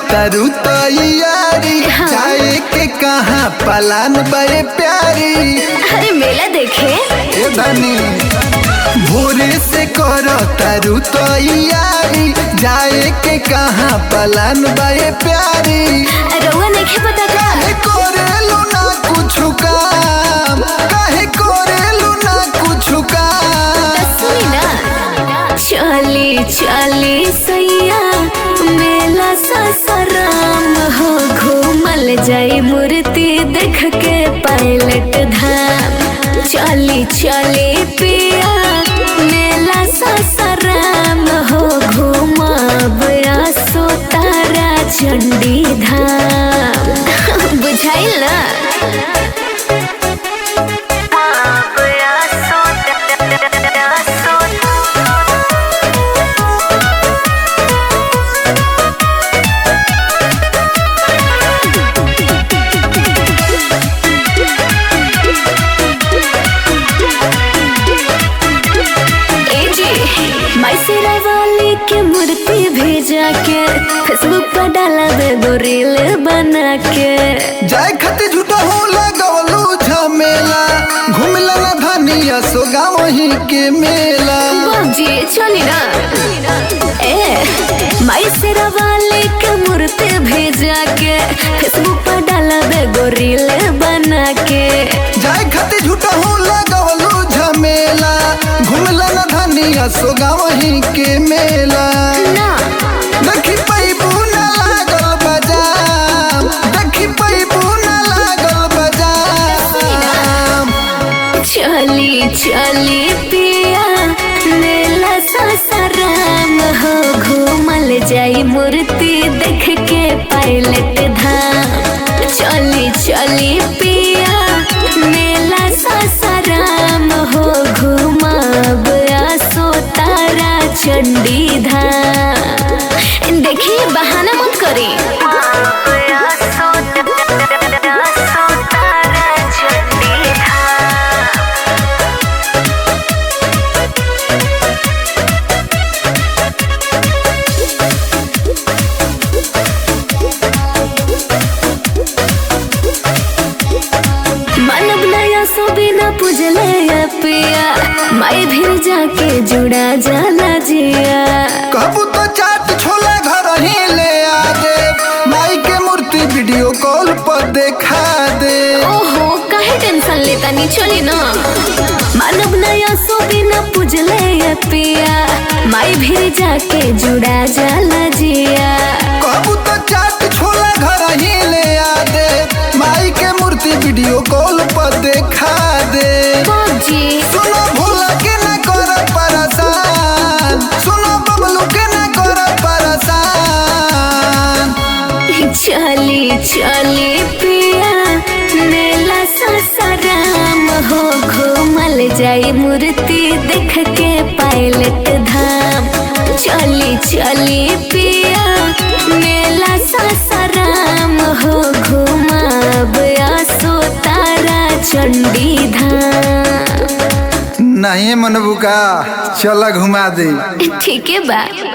तरु तैयारी हाँ। जाए के कहाँ पलान बे प्यारी अरे मेला देखे ए धनी भोरे से कर तरु तैयारी जाए के कहाँ पलान बे प्यारी रउआ नहीं पता का काहे करेलू ना कुछ काम काहे करेलू ना कुछ काम सुनी ना चली चली सैया मेला ससराम हो घूमल जाई मूर्ति देख के पायलट धाम चली चली पिया मेला ससराम हो घूमब आसो तारा चंडी धाम बुझाइल ना ए जी माई शेरा वाली के मूर्ति भेजा के फेसबुक पर डाला दे दो रील बना के जाए खते झूठा हो लगवलू झमेला घूमला ना धनिया सो गाँव ही के मेला बाबूजी चली ना ए माई शेरा वाली के मूर्ति भेजा के फेसबुक पर डाला दे दो रील बना के जाए खते झूठा हो लगवलू झमेला घूमला ना धनिया सो गाँव ही के मेला ना देखी पैबू ना लागल बजाम देखी पैबू ना लागल बजाम चली चली पिया मेला ससराम हो घूमल जाई मूर्ति देख के पायलट धाम चली चली पिया मेला ससराम हो घूमब आसो तारा चंडी धाम देखिए बहाना मत करी मानव नया सो बिना पूजले या पिया माई भीर जाके जुड़ा जाला जिया कहबू तो चाट छोला घर ही ले आ दे माई के मूर्ति वीडियो कॉल पर देखा दे ओहो काहे टेंशन लेता नी चली ना मानव नया सो बिना पूजले या पिया माई भीर जाके जुड़ा जाला जिया कहबू तो चाट छोला घर ही ले आ दे माई के मूर्ति वीडियो कॉल पर देखा दे बाबूजी सुनो भूला के न कर परेशान सुनो बबलू के न कर परेशान चली चली पिया मेला ससराम हो घूमल जाई मूर्ति देख के पायलट धाम चली चली पिया मेला ससराम हो घूमब आसो तारा चंडी धाम नहीं मनबू का चला घुमा दे ठीक है बा